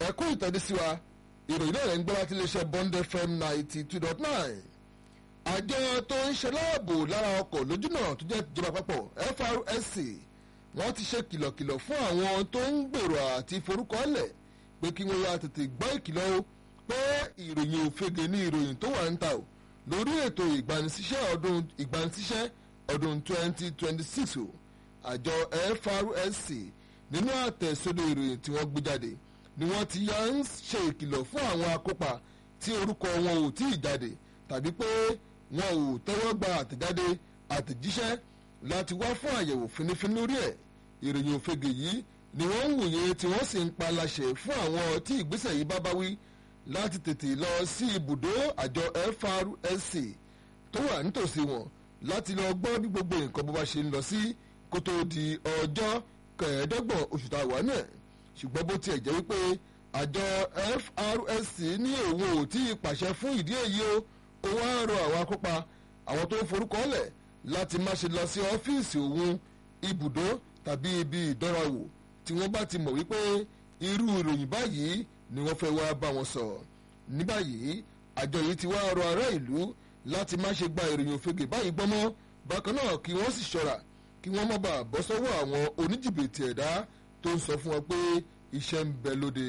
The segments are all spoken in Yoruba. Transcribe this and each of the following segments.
ẹ̀kú ìtọ́jú sí wa ìròyìn náà rẹ̀ ń gbọ́ láti iléeṣẹ́ bond fm ninety two dot nine àjọ tó ń ṣe láàbò lára ọkọ̀ lójúnà tó jẹ́ ìjọba àpapọ̀ FRSC wọ́n ti ṣe kìlọ̀kìlọ̀ fún àwọn tó ń gbèrò àti forúkọlẹ̀ pé kí wọ́n yá tètè gbọ́ ìkìlọ̀ o pé ìròyìn òfegè ní ìròyìn tó wà ń ta o lórí ètò ìgbanisíṣẹ́ ọdún ìgbanisíṣẹ́ ọdún twenty twenty six o àjọ FRSC nínú àtẹ̀sódò ìròyìn tí wọ́n gbé jáde ni wọ́n ti yá ń ṣe ìkìlọ̀ fún àwọn akópa tí orúkọ wọn ò tí ì jáde tàbí pé wọn ò tẹ́wọ́ gba àtẹ̀jáde àtẹ̀jíṣẹ́ láti wá fún àyẹ̀wò fínífíní lórí ẹ̀ ìròyìn òfegè yìí ni wọ́n ń wòye tí wọ́n sì ń pa láṣẹ fún àwọn tí ìgbésẹ̀ yìí bá bá wí láti tètè lọ sí ibùdó àjọ FRSC tó wà nítòsí wọn láti lọ gbọ́ bí gbogbo nǹkan bó bá ṣe ń lọ sí kó tó di ọjọ́ kẹẹ̀ẹ́dọ́gbọ̀n oṣù tá a wà náà ṣùgbọ́n bó tiẹ̀ jẹ́ wípé àjọ FRSC ní òun ò tí ì pàṣẹ fún ìdí èyí o ó wá ń rọ àwọn akópa àwọn tó ń forúkọ lẹ̀ láti má ṣe lọ sí ọ́fíìsì òun ibùdó tàbí ibi ìdánrawò tí wọ́n bá ti mọ̀ wípé irú ìròyìn báyìí ni wọ́n fẹ́ wá bá wọn sọ ní báyìí àjọ yìí ti wá rọ ará ìlú láti má ṣe gba ìròyìn òfegè báyìí gbọ́mọ́ bákan náà kí wọ́n sì ṣọ́ra kí wọ́n má bàa bọ́ sọ́wọ́ àwọn oníjìbìtì ẹ̀dá tó ń sọ fún wọn pé iṣẹ́ ń bẹ lóde.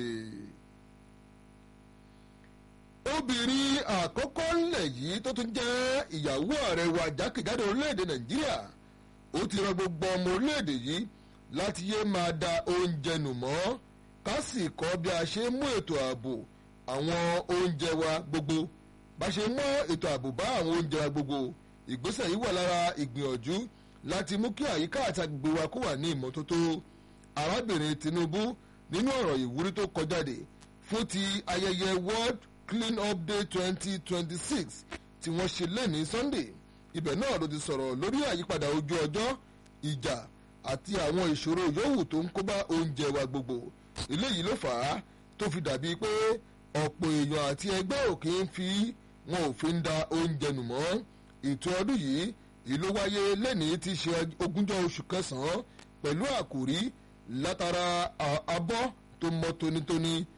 obìnrin àkọ́kọ́ ńlẹ̀ yìí tó tún jẹ́ ìyàwó ààrẹ wa jákèjádò orílẹ̀-èdè nàìjíríà ó ti rọ gbogbo ọmọ orílẹ̀-èdè yìí láti yé máa da oúnjẹ nù mọ́ ká sì kọ́ bí a ṣe mú ètò ààbò àwọn oúnjẹ wa gbogbo bá ṣe mọ́ ètò ààbò bá àwọn oúnjẹ wa gbogbo ìgbésẹ̀ yìí wà lára ìgbìyànjú láti mú kí àyíká àti agbègbè wa kó wà ní ìmọ́tótó arábìnrin Tinubu nínú ọ̀rọ̀ ìwúrí tó kọjáde fún ti ayẹyẹ World Clean Up Day twenty twenty six tí wọ́n ṣe lẹ́ni Sunday ibẹ̀ náà ló ti sọ̀rọ̀ lórí àyípadà ojú ọjọ́ ìjà àti àwọn ìṣòro yòówù tó ń kóbá oúnjẹ wa gbogbo eléyìí ló fà á tó fi dàbí pé ọ̀pọ̀ èèyàn àti ẹgbẹ́ òkè ń fi wọn ò fi ń da oúnjẹ nù mọ́ ètò ọdún yìí ìlú wáyé lẹ́ni tí ṣe ogúnjọ́ oṣù kẹsàn-án pẹ̀lú àkòrí látara abọ́ tó mọ́ tónítóní